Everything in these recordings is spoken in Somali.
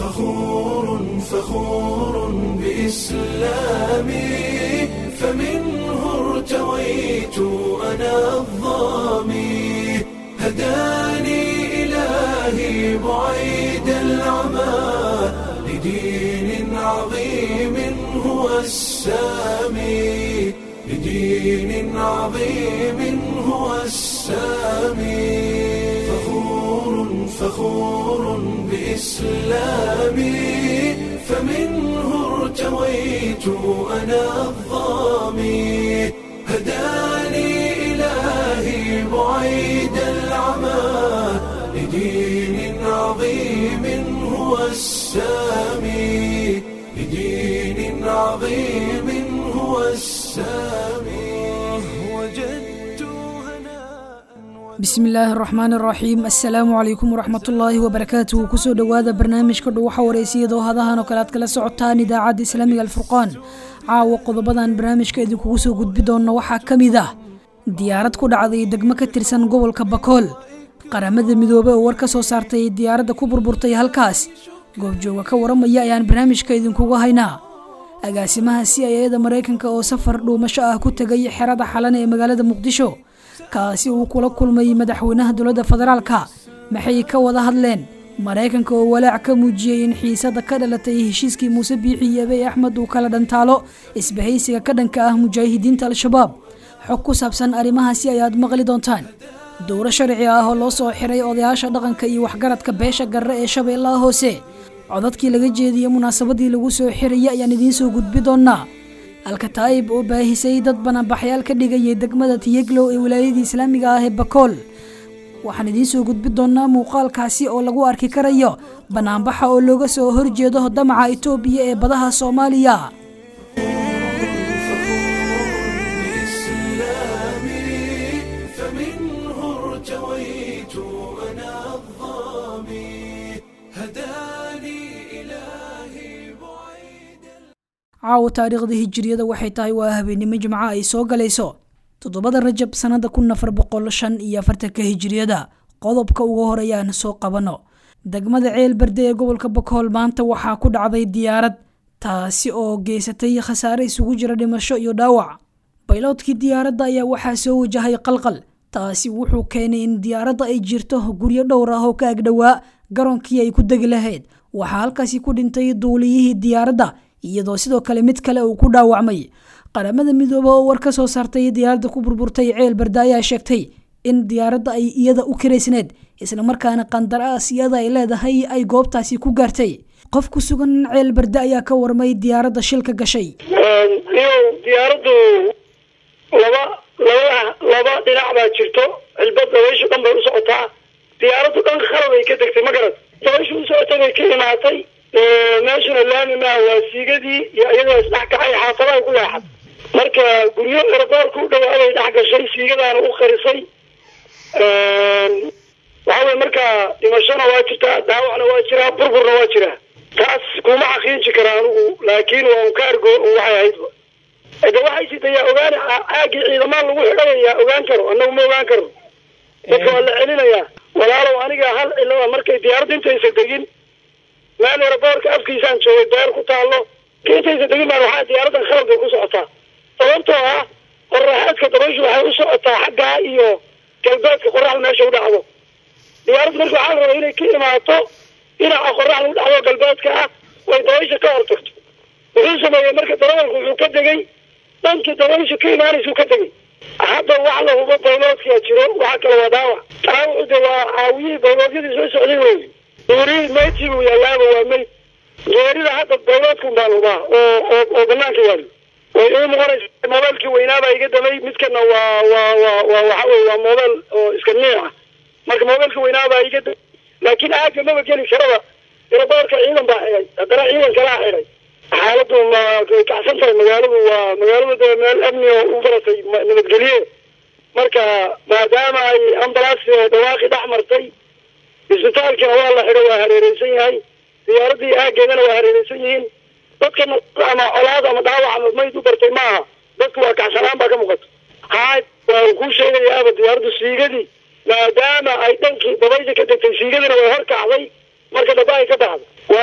فخور فخور بإسلامي فمنه ارتويت أنا الظامي هداني إلهي بعيد العمى لدين عظيم هو السامي لدين عظيم هو السامي فخور فخور بإسلامي فمنه ارتويت أنا الظامي هداني إلهي بعيد العمى لدين عظيم هو السامي لدين عظيم هو السامي وجدت هناء bismi illaahi araxmaan araxiim assalaamu calaykum waraxmatullaahi wabarakaatuhu kusoo dhowaada barnaamijka dhuwaxa wareysiyadoo hadahan oo kale aad kala socotaan idaacadda islaamiga alfurqaan caawa qodobadan barnaamijka idinkugu soo gudbi doona waxaa ka mid ah diyaarad ku dhacday degmo ka tirsan gobolka bakool qaramada midoobe oo war ka soo saartay diyaaradda ku burburtay halkaas goobjooga ka waramaya ayaan barnaamijka idinkugu haynaa agaasimaha c i ada maraykanka oo safar dhuumasho ah ku tegay xerada xalan ee magaalada muqdisho kaasi uu kula kulmay madaxweynaha dowladda federaalka maxay ka wada hadleen maraykanka oo walaac ka muujiyey in xiisada ka dhalatay heshiiskii muuse biixi iyo abey axmed uu kala dhantaalo isbahaysiga ka dhanka ah mujaahidiinta al-shabaab xog ku saabsan arrimahaasi ayaad maqli doontaan dowro sharci ah oo loo soo xiray odayaasha dhaqanka iyo waxgaradka beesha garre ee shabeellaha hoose codadkii laga jeediyey munaasabadii lagu soo xiraya ayaan idiin soo gudbi doonaa alkataa'ib oo baahisay dad banaanbaxyaal ka dhigayay degmada tiyeglow ee wilaayadii islaamiga ah ee bakool waxaan idiin soo gudbi doonaa muuqaalkaasi oo lagu arki karayo banaanbaxa oo looga soo horjeedo damaca itoobiya ee badaha soomaaliya بإسلامي فمنه ارتويت أنا الظامي هداني إلهي بعيد caawa taariikhda hijiriyada waxay tahay waa habeenimo jimco ay soo galayso toddobada rajab sannada kun afar boqol shan iyo afartanka hijiriyada qodobka ugu horeyaan soo qabano degmada ceel berde ee gobolka bakool maanta waxaa ku dhacday diyaarad taasi oo geysatay khasaare isugu jira dhimasho iyo dhaawac bayloodkii diyaaradda ayaa waxaa soo wajahay qalqal taasi wuxuu keenay in diyaaradda ay jirto guryo dhowr ah oo ka agdhowaa garoonkii ay ku degi lahayd waxaa halkaasi ku dhintay duuliyihii diyaaradda iyadoo sidoo kale mid kale uu ku dhaawacmay qaramada midoobe oo war ka soo saartay diyaaradda ku burburtay ceel berde ayaa sheegtay in diyaaradda ay iyada u kiraysneed islamarkaana qandaraas iyada ay leedahay ay goobtaasi ku gaartay qof ku sugan ceel berde ayaa ka warmay diyaaradda shilka gashay iyow diyaaraddu laba laba laba dhinac baa jirto cilbad dabayshu dhan bay u socotaa diyaaraddu dhan khalad ay ka degtay ma garad dabayshu u socotay bay ka imaatay meeshuna laami maaha waa siigadii iyo iyadoo isdhex kacay xaafadaha ku leexad marka guryo eraboorka u dhawaaday dhex gashay siigadaana u qarisay waxa weye marka dhimashona waa jirtaa dhaawacna waa jiraa burburna waa jiraa taas kuma xaqiiji kara anigu laakiin waa un ka argo waxay ahaydba de waxay sidayaa ogaan caagii ciidamaan lagu xidhanayaa ogaan karo annagu ma ogaan karo dadka waa la celinayaa walaalow aniga hal cilada markay diyaaradda intaysa degin meel eraboorka afkiisaan joogay beer ku taallo ka intaysa degin baan waxaa diyaaraddan khaladbay ku socotaa sababtoo ah qoraxeedka dabayshu waxay u socotaa xaggaa iyo galbeedka qoraxda meesha u dhacdo diyaaraddu marka waxaa la rabaa inay ka imaato dhinaca qoraxda u dhacdo galbeedka ah way dabaysha ka hortagto wuxuu sameeyey marka darawalku wuxuu ka degay dhankii dabaysha ka imaanaysuu ka degay hadda wax la hubo bayloodkaa jiro waxa kale waa dhaawac dhaawacu de waa caawiyihii bayloodyadii soo socday wey duuri meydkii buu yaalaaba waa meyd geerida hadda bayloodkun baan hubaa oo oo oo banaanka yaalo way ii noqonaysa mobeelkii weynaabaa iga damay midkana waa waa waa waa waxa weye waa mobeel oo iska niic ah marka mobeelka weynaabaa iga damay laakiin aaga maba geli karaba eraboorka ciidan baa xidhay haddana ciidan kalaa xidhay xaaladu ma way kacsan tahay magaaladu waa magaaladu de meel amni oo u baratay nabadgelye marka maadaama ay ambalaas dhawaaqi dhex martay isbitaalkina waa la xidho waa hareereysan yahay diyaaradii aageedana waa hareereysan yihiin dadkana ama colaad ama dhaawac ama mayd u bartay maaha dadku waa kacsanaan baa ka muuqata haay waan kuu sheegayaaba diyaaraddu siigadii maadaama ay dhankii dabaysha ka degtay siigadina way hor kacday marka dhaba ay ka baxdo waa bartamaha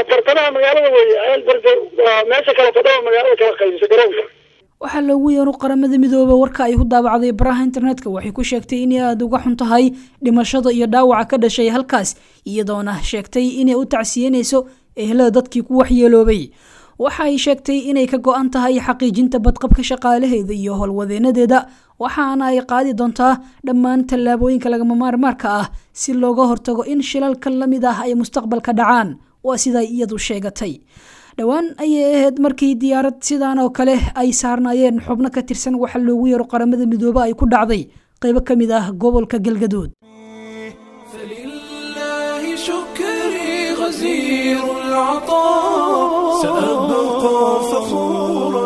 gudaha magaalada weeye ceel berde waa meesha kale fadhaba magaalada kala qaybisa garoonka waxaa loogu yeero qaramada midooba warka ay ku daabacday baraha internetka waxay ku sheegtay inay aada uga xun tahay dhimashada iyo dhaawaca ka dhashay halkaas iyadoona sheegtay inay u tacsiyenayso ehlada dadkii ku waxyeeloobay waxa ay sheegtay inay ka go-an tahay xaqiijinta badqabka shaqaalaheeda iyo howlwadeenadeeda waxaana ay qaadi doontaa dhammaan tallaabooyinka lagama maarmaarka ah si looga hortago in shilalka la mid ah ay mustaqbalka dhacaan waa siday iyadu sheegatay dhowaan ayay ahayd markii diyaarad sidaan oo kale ay saarnaayeen xubno ka tirsan waxa loogu yeero qaramada midoobe ay ku dhacday qaybo ka mid ah gobolka galgaduud فلله شكري غزير العطاء سأبقى فخورا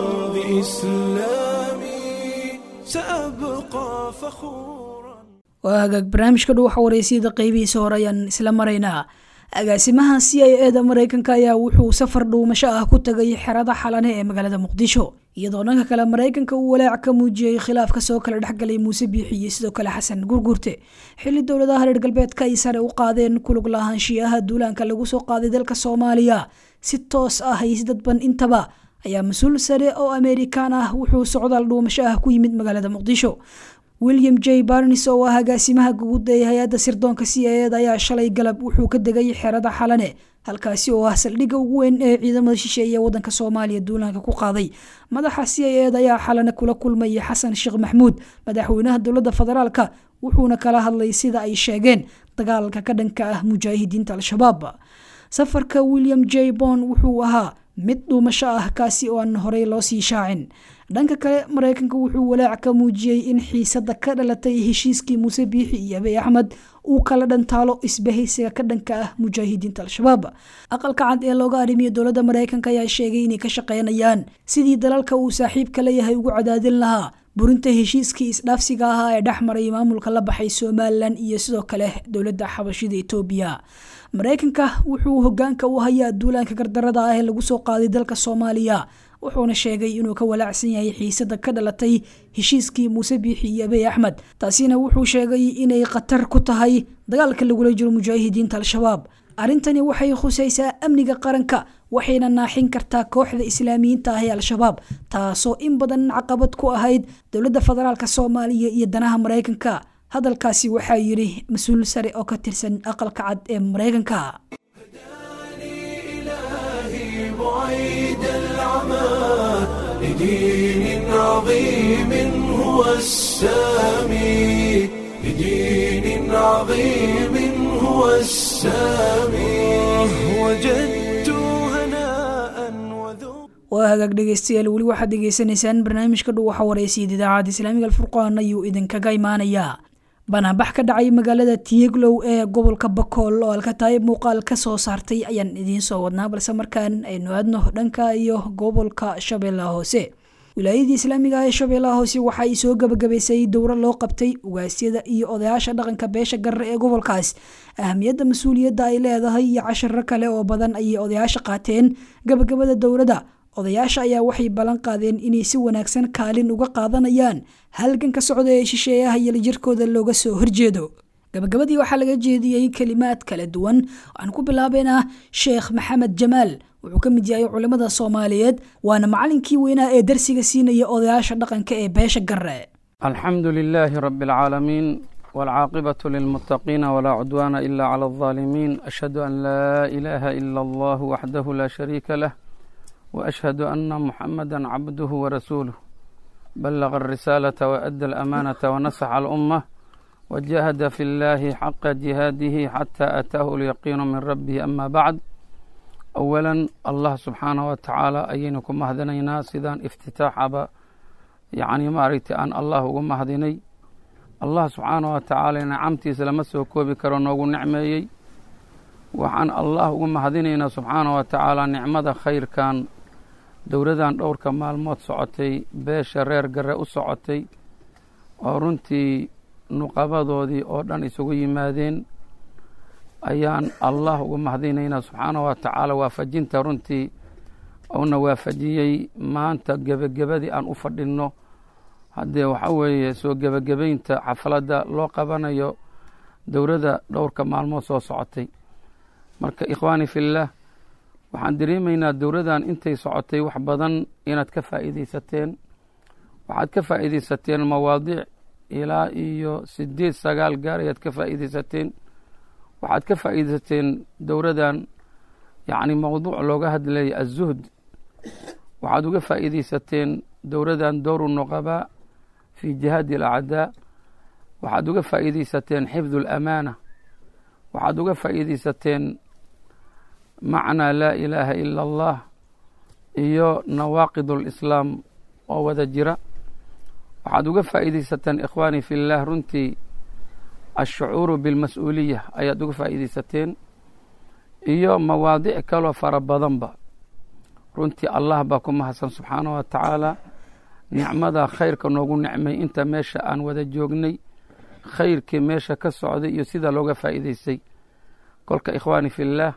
بإسلامي سأبقى فخورا waa hagaag barnaamijka dhow waxa wareysiyada qeybihiisa hore ayaan isla maraynaa agaasimaha c i e da mareykanka ayaa wuxuu safar dhuumasho ah ku tagay xerada xalane ee magaalada muqdisho iyadoo dhanka kale mareykanka uu walaac ka muujiyey khilaaf kasoo kala dhexgalay muuse biixi iyo sidoo kale xasan gurgurte xili dowladaha reer galbeedka ay sare u qaadeen kulug lahaanshiyaha duulaanka lagu soo qaaday dalka soomaaliya si toos ah iyo si dadban intaba ayaa mas-uul sare oo amerikaan ah wuxuu socdaal dhuumasho ah ku yimid magaalada muqdisho william j barnes oo ah agaasimaha guud ee hay-adda sirdoonka c i eda ayaa shalay galab wuxuu ka degay xerada xalane halkaasi oo ah saldhigga ugu weyn ee ciidamada shisheeye ee wadanka soomaaliya duulaanka ku qaaday madaxa c i eda ayaa xalane kula kulmaya xasan sheekh maxmuud madaxweynaha dowladda federaalka wuxuuna kala hadlay sida ay sheegeen dagaalka ka dhanka ah mujaahidiinta al-shabaab safarka william j bon wuxuu ahaa mid dhuumasho ah kaasi oo aan horey loo sii shaacin dhanka kale mareykanka wuxuu walaac ka muujiyey in xiisada ka dhalatay heshiiskii muuse biixi iyo abiy axmed uu kala dhantaalo isbahaysiga ka dhanka ah mujaahidiinta al-shabaab aqalka cad ee looga arrimiyo dowladda mareykanka ayaa sheegay inay ka shaqeynayaan sidii dalalka uu saaxiibka leeyahay ugu cadaadin lahaa burinta heshiiskii isdhaafsiga ahaa ee dhex maray maamulka la baxay somalilan iyo sidoo kale dowladda xabashida etoobiya mareykanka wuxuu hogaanka u hayaa duulaanka gardarada ah ee lagu soo qaaday dalka soomaaliya wuxuuna sheegay inuu ka walaacsan yahay xiisada ka dhalatay heshiiskii muuse biixi iyo abiy axmed taasina wuxuu sheegay inay khatar ku tahay dagaalka lagula jiro mujaahidiinta al-shabaab arrintani waxay khusaysaa amniga qaranka waxayna naaxin kartaa kooxda islaamiyiinta ah ee al-shabaab taasoo in badan caqabad ku ahayd dowladda federaalk soomaaliya iyo danaha mareykanka hadalkaasi waxaa yidhi mas-uul sare oo ka tirsan aqalka cad ee mareykanka إلهي بعيد العمى لدين عظيم هو السامي لدين عظيم هو السامي وجدت هناء وذوق waa hagaag dhegeystayaal weli waxaad degeysanaysaan barnaamijka dhow waxa wareysiyad idaacadda islaamiga alfurqaan ayuu idinkaga imaanayaa banaanbax ka dhacay magaalada tiyeglow ee gobolka bakool oo alkataay muuqaal ka soo saartay ayaan idiin soo wadnaa balse markaan aynu aadno dhanka iyo gobolka shabeellaha hoose wilaayadii islaamiga ah ee shabeellaha hoose waxa ay soo gabagabaysay dowro loo qabtay ugaasyada iyo odayaasha dhaqanka beesha garre ee gobolkaas ahamiyadda mas-uuliyadda ay leedahay iyo cashiro kale oo badan ayay odayaasha qaateen gabagabada dowladda odayaasha ayaa waxay ballan qaadeen inay si wanaagsan kaalin uga qaadanayaan halganka socda ee shisheeyaha iyo lijirkooda looga soo horjeedo gabagabadii waxaa laga jeediyey kelimaad kala duwan waxaan ku bilaabeynaa sheekh maxamed jamaal wuxuu ka mid yahay culimmada soomaaliyeed waana macalinkii weynaa ee darsiga siinaya odayaasha dhaqanka ee beesha garre الحمد لله رب العالمين والعاقبة للمتقين ولا عدوان إلا على الظالمين أشهد أن لا إله إلا الله وحده لا شريك له وأشهد أن محمدا عبده ورسوله بلغ الرسالة وأدى الأمانة ونصح الأمة وجاهد في الله حق جهاده حتى أتاه اليقين من ربه أما بعد أولا الله سبحانه وتعالى أينكم مهدنينا سيدان افتتاح أبا يعني ما ريت أن الله مهدني الله سبحانه وتعالى نعمتي سلمسه كوبي كرونوغو نعميي waxaan allah ugu mahadinaynaa subxaana wa tacaala nicmada khayrkan dowladan dhowrka maalmood socotay beesha reer gare u socotay oo runtii nuqabadoodii oo dhan isugu yimaadeen ayaan allah ugu mahadinaynaa subxaana wa tacaala waafajinta runtii uuna waafajiyey maanta gebagabadii aan u fadhinno haddee waxa weeye soo gebagabaynta xafaladda loo qabanayo dowladda dhowrka maalmood soo socotay marka ikhwaani fillaah waxaan dareemaynaa dowladan intay socotay wax badan inaad ka faa'iidaysateen waxaad ka faa'iidaysateen mawaadiic ilaa iyo sideed sagaal gaar ayaad ka faa'iidaysateen waxaad ka faa'iidaysateen dowladan yacni mawduuc looga hadlayay azuhd waxaad uga faa'iidaysateen dowladan dowru nuqabaa fii jihaadi alacdaa waxaad uga faa'iidaysateen xifdu alamaana waxaad uga faa'iidaysateen macnaa laa ilaaha ila allah iyo nawaaqid alislaam oo wada jira waxaad uga faa'iidaysateen ikhwaani fi llah runtii ashucuuru bilmas-uuliya ayaad uga faa'iidaysateen iyo mawaadic kaloo fara badanba runtii allah baa ku mahadsan subxaanah wa tacaala nicmada khayrka noogu nicmay inta meesha aan wada joognay khayrkii meesha ka socday iyo sida looga faa'iidaystay kolka ikhwaani fi llaah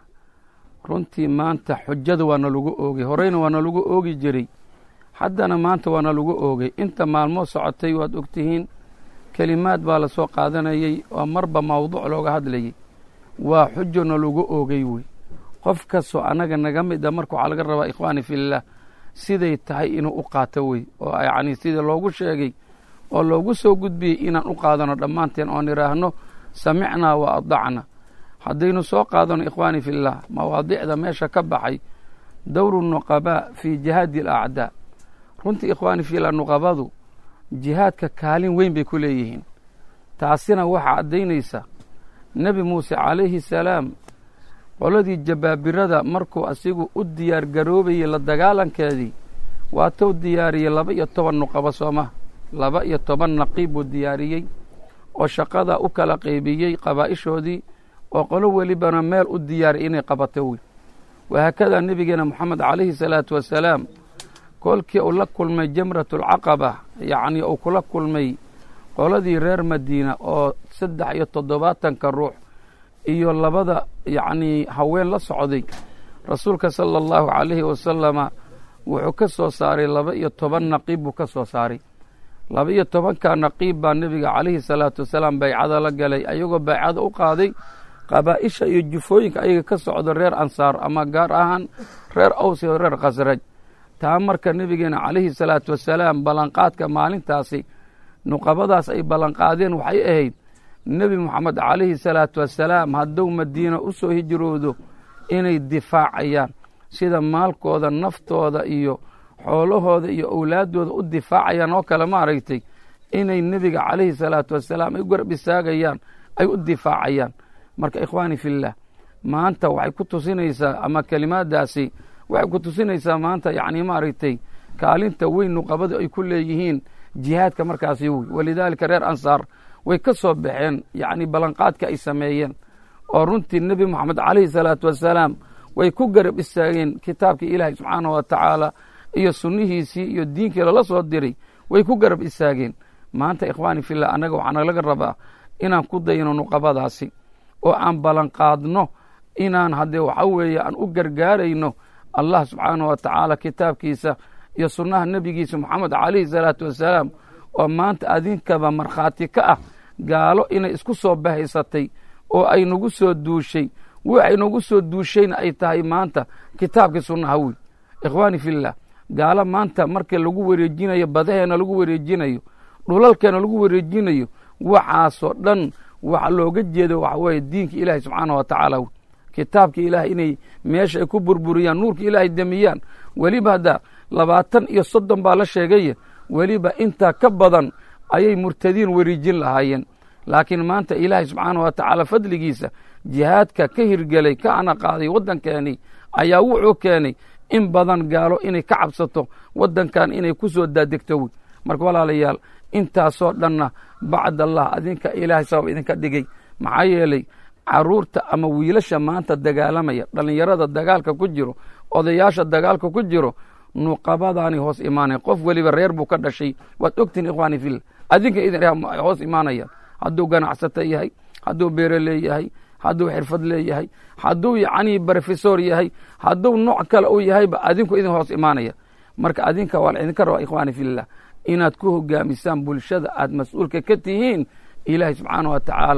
runtii maanta xujada waana lagu oogay horeyna waana lagu oogi jiray haddana maanta waana lagu oogay inta maalmoo socotay waad ogtihiin kelimaad baa lasoo qaadanayay oo marba mawduuc looga hadlayay waa xujona lagu oogay wey qof kastoo annaga naga mid a marka waxaa laga rabaa ikhwaani fillaah siday tahay inuu u qaato wey oo yacni sida loogu sheegay oo loogu soo gudbiyey inaan u qaadano dhammaanteen oon idhaahno samicnaa wa adacna haddaynu soo qaadano ikhwaani fillaah mawaadiicda meesha ka baxay dowru nuqabaa fii jihaadi alacdaa runtii ikhwaani fillah nuqabadu jihaadka kaalin weyn bay ku leeyihiin taasina waxaa caddaynaysa nebi muuse calayhi salaam qoladii jabaabirada markuu asigu u diyaar garoobayey la dagaalankeedii waatou diyaariyey laba iyo toban nuqabo sooma laba iyo toban naqiib buu diyaariyey oo shaqada u kala qaybiyey qabaa'ishoodii oo qolo welibana meel u diyaariy inay qabato wey wahaakadaa nebigeena moxamed calayhi salaatu wasalaam kolkii uu la kulmay jamratulcaqaba yacnii uu kula kulmay qoladii reer madiina oo saddex iyo toddobaatanka ruux iyo labada yacnii haween la socday rasuulka sala allahu calayhi wasalama wuxuu ka soo saaray laba iyo toban naqiib buu ka soo saaray laba iyo tobanka naqiib baa nebiga calayhi salaatu wasalaam baycada la galay ayagoo baycada u qaaday qabaa'isha iyo jufooyinka ayaga ka socdo reer ansaar ama gaar ahaan reer aws iyo reer khasraj taa marka nebigeena calayhi salaatu wasalaam ballanqaadka maalintaasi nuqabadaas ay ballanqaadeen waxay ahayd nebi moxamed calayhi salaatu wasalaam hadduu madiina u soo hijroodo inay difaacayaan sida maalkooda naftooda iyo xoolahooda iyo owlaaddooda u difaacayaan oo kale maaragtay inay nebiga calayhi salaatu wasalaam ay u garab istaagayaan ay u difaacayaan marka ikhwaani fillaah maanta waxay ku tusinaysaa ama kelimaadaasi waxay ku tusinaysaa maanta yacni maaragtay kaalinta weyn nuqabada ay ku leeyihiin jihaadka markaasi wey walidaalika reer ansaar way ka soo baxeen yacni ballanqaadka ay sameeyeen oo runtii nebi moxamed calayhi salaatu wasalaam way ku garab istaageen kitaabkii ilaahay subxaanah wa tacaala iyo sunnihiisii iyo diinkii lala soo diray way ku garab istaageen maanta ikhwaani fillah annaga waxaana laga rabaa inaan ku dayno nuqabadaasi oo aan ballanqaadno inaan haddee waxa weeye aan u gargaarayno allah subxaanah wa tacaala kitaabkiisa iyo sunnaha nebigiisa moxamed calayhi salaatu wasalaam oo maanta adinkaba markhaati ka ah gaalo inay isku soo bahaysatay oo ay nagu soo duushay waxay nagu soo duushayna ay tahay maanta kitaabkii sunnaha wey ikhwaani fillah gaalo maanta marka lagu wareejinayo badaheena lagu wareejinayo dhulalkeena lagu wareejinayo waxaasoo dhan waxa looga jeedo waxa weeye diinka ilaahay subxaanah wa tacaala wey kitaabka ilaahay inay meesha ay ku burburiyaan nuurka ilaahay demiyaan weliba hadda labaatan iyo soddon baa la sheegaya weliba intaa ka badan ayay murtadiin wareejin lahaayeen laakiin maanta ilaahay subxaanah wa tacaala fadligiisa jihaadka ka hirgelay ka ana qaaday waddankeenii ayaa wuxuu keenay in badan gaalo inay ka cabsato waddankan inay ku soo daadegto wey marka walaalayaal intaasoo dhanna bacd allah adinka ilaahay sabab idinka dhigay maxaa yeelay caruurta ama wiilasha maanta dagaalamaya dhallinyarada dagaalka ku jiro odayaasha dagaalka ku jiro nuqabadaani hoos imaanaya qof weliba reer buu ka dhashay waad ogtihin ikhwaani fil adinka idin hoos imaanaya hadduu ganacsato yahay hadduu beere leeyahay hadduu xirfad leeyahay hadduu yacnii brofesor yahay hadduu nooc kale uu yahayba adinku idin hoos imaanaya marka adinka waa la idinka rabaa ikhwaani fillah inaad ku hogaamisaan bulshada aad mas-uulka ka tihiin ilaahay subxaanah wa tacaala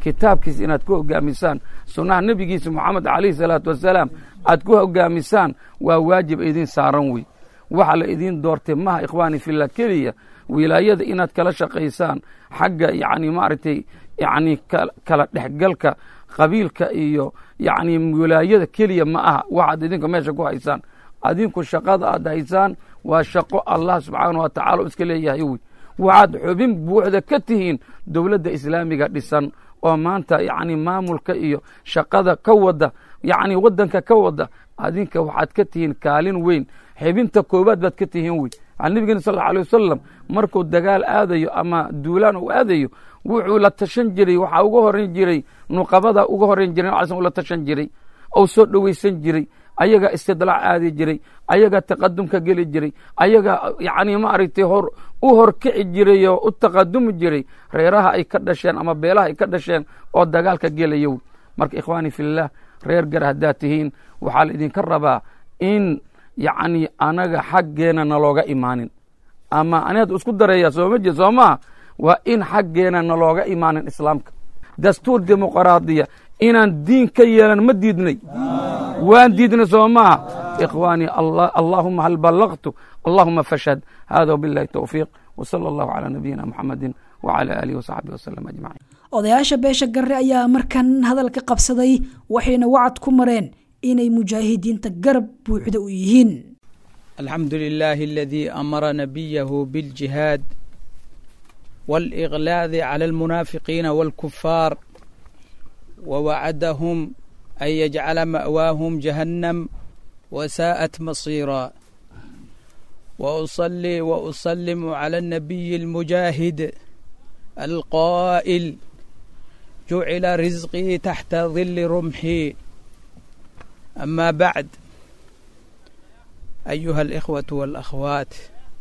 kitaabkiisa inaad ku hogaamisaan sunnaha nebigiisa moxamed calayhi salaatu wasalaam aad ku hogaamisaan waa waajib idin saaran wey waxa la idiin doortay maha ikhwaani fillah keliya wilaayada inaad kala shaqaysaan xagga yacni maaragtay yacni kala dhexgalka qabiilka iyo yacni wilaayada keliya ma aha waxaad idinka meesha ku haysaan adinku shaqada aad haysaan waa shaqo allah subxaana wa tacala u iska leeyahay wey waxaad xubin buuxda ka tihiin dowladda islaamiga dhisan oo maanta yacni maamulka iyo shaqada ka wada yacni waddanka ka wada adinka waxaad ka tihiin kaalin weyn xibinta koowaad baad ka tihiin wey nabigeena sal alla alay wasalam markuu dagaal aadayo ama duulaan uu aadayo wuxuu la tashan jiray waxaa uga horan jiray nuqabada uga horan jiray nal sl la tashan jiray ou soo dhoweysan jiray ayagaa istidlaac aadi jiray ayagaa taqadumka geli jiray ayagaa yacni maaragtay hor u horkici jiray oo u taqadumi jiray reeraha ay ka dhasheen ama beelaha ay ka dhasheen oo dagaalka gelaya wey marka ikhwaani fillaah reer gar haddaad tihiin waxaa la idinka rabaa in yacni anaga xaggeena nalooga imaanin ama aniad isku dareeya sooma jee soo maha waa in xaggeena nalooga imaanin islaamka dastuur dimuqraadiya inaan diin ka yeelan ma diidnay waan diidnay soo maha ikhwaani allaahuma hal ballaqtu allahuma fashhad hada wabillahi towfiiq wsala allahu calaa nabiyina muxamedin wcala aalihi wasaxbihi wasalam ajmaciin odayaasha beesha garre ayaa markan hadalka qabsaday waxayna wacad ku mareen inay mujaahidiinta garab buuxda u yihiin alxamdu lilaahi aladii amara nabiyahu biljihaad wاlإغlaadi clى اlmunaafiqiina wاlkufaar wawacadahum an yajcala ma'waahum jahannam wasaa'at masiira وأصلي وأسلم على النبي المجاهد القائل جعل رزقي تحت ظل رمحي أما بعد أيها الإخوة والأخوات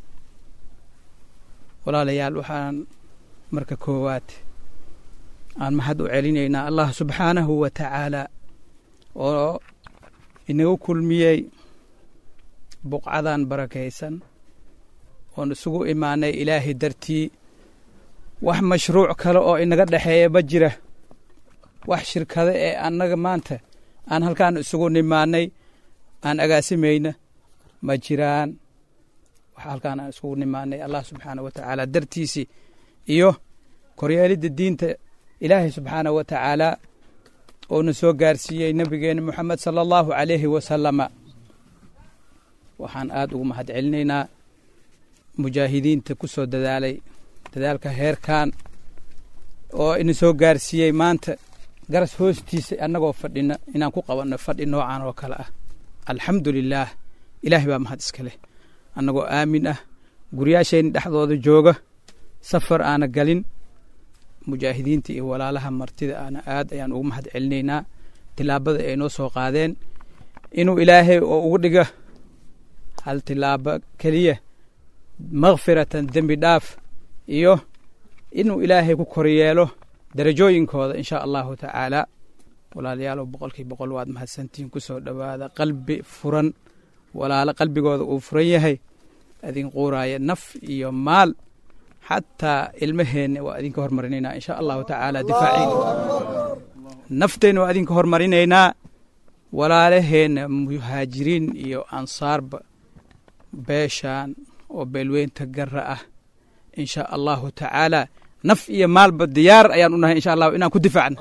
walaalayaal waxaan marka koowaad aan maxad u celinaynaa allah subxaanahu wa tacaala oo inagu kulmiyey buqcadan barakaysan oon isugu imaanay ilaahay dartii wax mashruuc kale oo inaga dhexeeya ma jira wax shirkado ee annaga maanta aan halkaan isugu nimaanay aan agaasimayna ma jiraan wax halkaan aan isugu nimaanay allah subxaanah wa tacaala dartiisii iyo koryeelidda diinta ilaahay subxaanah wa tacaala oona soo gaarsiiyey nebigeena moxamed sala allahu calayhi wasalama waxaan aada ugu mahad celinaynaa mujaahidiinta ku soo dadaalay dadaalka heerkan oo ina soo gaarsiiyey maanta garas hoostiisa annagoo fadhina inaan ku qabanno fadhi noocan oo kale ah alxamdu lilaah ilaahay baa mahad iska leh annagoo aamin ah guryaashayna dhexdooda jooga safar aana galin mujaahidiinta iyo walaalaha martida aana aad ayaan ugu mahad celinaynaa tilaabada ay noo soo qaadeen inuu ilaahay oo ugu dhiga hal tilaabo keliya makfiratan dembi dhaaf iyo inuu ilaahay ku koryeelo darajooyinkooda insha allahu tacaala walaalayaalow boqolkii boqol waad mahadsantihiin ku soo dhowaada qalbi furan walaalo qalbigooda uu furan yahay idin quuraaya naf iyo maal xataa ilmaheenna waa idinka hormarinaynaa insha allahu tacaala difaaciin nafteenna waa idinka hormarinaynaa walaalaheenna muhaajiriin iyo ansaarba beeshaan oo beelweynta gara ah insha allahu tacaala naf iyo maalba diyaar ayaan u nahay insha allahu inaan ku difaacno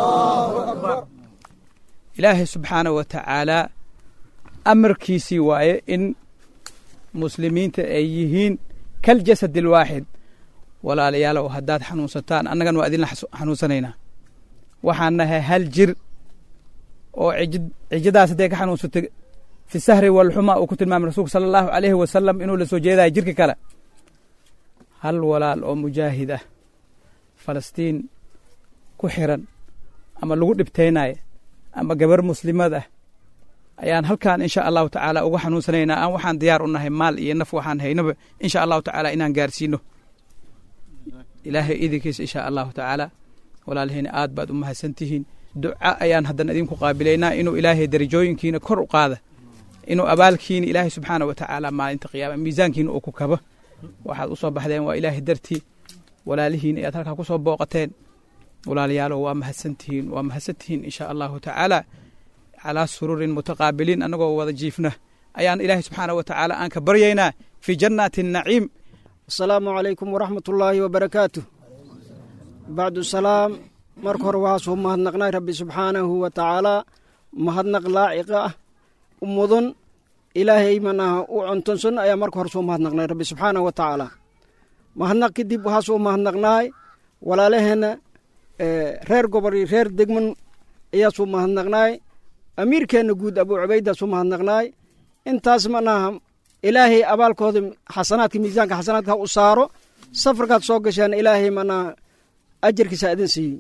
ilaahay subxaanah wa tacaalaa amarkiisii waaye in muslimiinta ay yihiin kal jasad alwaaxid walaalayaalow haddaad xanuunsataan annagana waa idinla xanuunsanaynaa waxaan nahay hal jir oo cijid cijadaas hadday ka xanuunsatay fi sahri walxuma uu ku tilmaamay rasuulku sala allahu alayhi wasalam inuu la soo jeedayo jirka kale hal walaal oo mujaahid ah falastiin ku xiran ama lagu dhibtaynaya ama gabar muslimad ah ayaan halkaan insha allahu tacaala uga xanuunsanaynaa aan waxaan diyaar u nahay maal iyo naf waxaan haynaba insha allahu tacaala inaan gaarsiino ilaahay idinkiisa insha allahu tacaala walaalahiina aad baad u mahadsantihiin duca ayaan haddana idinku qaabilaynaa inuu ilaahay darajooyinkiina kor u qaada inuu abaalkiina ilaahay subxaana wa tacaala maalinta qiyaama miisaankiina uu ku kabo waxaad u soo baxdeen waa ilaahay dartii walaalihiin ayaad halkaa ku soo booqateen walaalayaalow waa mahadsantihiin waa mahadsantihiin insha allahu tacaala calaa sururin mutaqaabiliin annagoo wada jiifna ayaan ilaahay subxaana wa tacaala aan ka baryaynaa fii jannaati naciim asalaamu calaykum waraxmat ullaahi wabarakaatu bacdu salaam marka hore waxaasuu mahadnaqnay rabbi subxaanahu wa tacaalaa mahadnaq laaciqa ah u mudan ilaahay manaha u contonsan ayaa marka hore soo mahadnaqnay rabbi subxaanahu wa tacaala mahadnaq kadib waxaasuu mahadnaqnaay walaalaheenna reer gobol iyo reer degman ayaasuu mahadnaqnaay amiirkeenna guud abuu cubaydaasuu mahadnaqnaay intaas manaha ilaahay abaalkooda xasanaadka miisaanka xasanaadka u saaro safarkaad soo gasheen ilaahay manaha ajarkiisa idin siiyo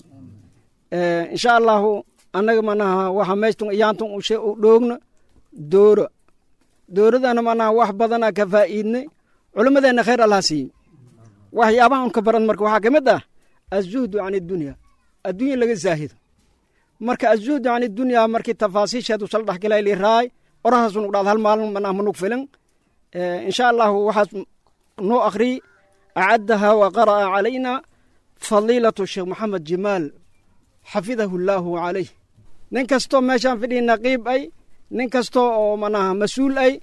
insha allahu annaga manaha waxa meystun iyaantun u dhoogna dooro dooradana manaha wax badanaa ka faa'iidnay culimmadeenna khayr allaha siiye waxyaabaha un ka baran marka waxaa ka mid ah azuhdu can iddunya addunya laga zaahido marka azuhdu can iddunya markii tafaasiisheedu sal dhex galay liraay orahaas nugu dhacda hal maalin manaha manug filan insha allahu waxaas noo akhriy acaddaha wa qara'a calayna fadiilatu sheekh maxamed jimaal xafidahu llaahu calayh nin kastoo meeshaan fidhii naqiib ay nin kastoo oo manaha mas-uul ay